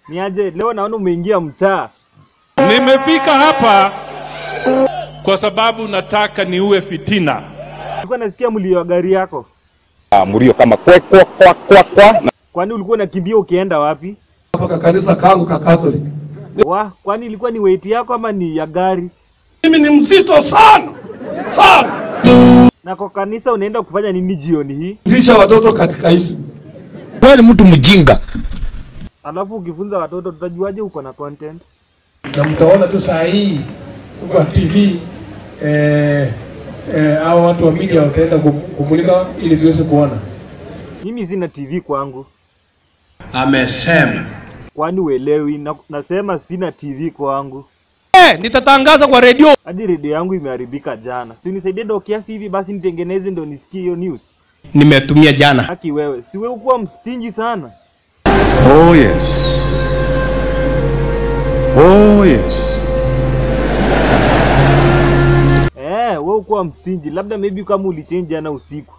Ni aje leo naona umeingia mtaa. Nimefika hapa kwa sababu nataka niue fitina. Nilikuwa nasikia mlio wa gari yako. Ah, mlio kama kwe kwa kwa kwa kwa na Kwani ulikuwa unakimbia ukienda wapi? hapa ka kanisa kangu ka Catholic. Wa, kwani ilikuwa ni weight yako ama ni ya gari? Mimi ni mzito sana sana. Na kwa kanisa unaenda kufanya nini jioni hii? Lisha watoto katika hisi. Wewe ni mtu mjinga. Alafu ukifunza watoto tutajuaje uko na content? na mtaona tu saa hii kwa TV eh, eh, hao watu wa media wataenda kum- kumulika ili tuweze kuona. Mimi sina TV kwangu. Amesema Kwani uelewi? Na, nasema sina TV kwangu. Eh, nitatangaza kwa redio. Hadi redio yangu imeharibika jana. Si unisaidie ndo kiasi hivi basi nitengeneze ndo nisikie hiyo news. Nimetumia jana. Haki wewe, si wewe ukuwa mstingi sana. Oh yes. Oh yes. Eh, wewe ukuwa mstingi. Labda maybe kama ulichange jana usiku.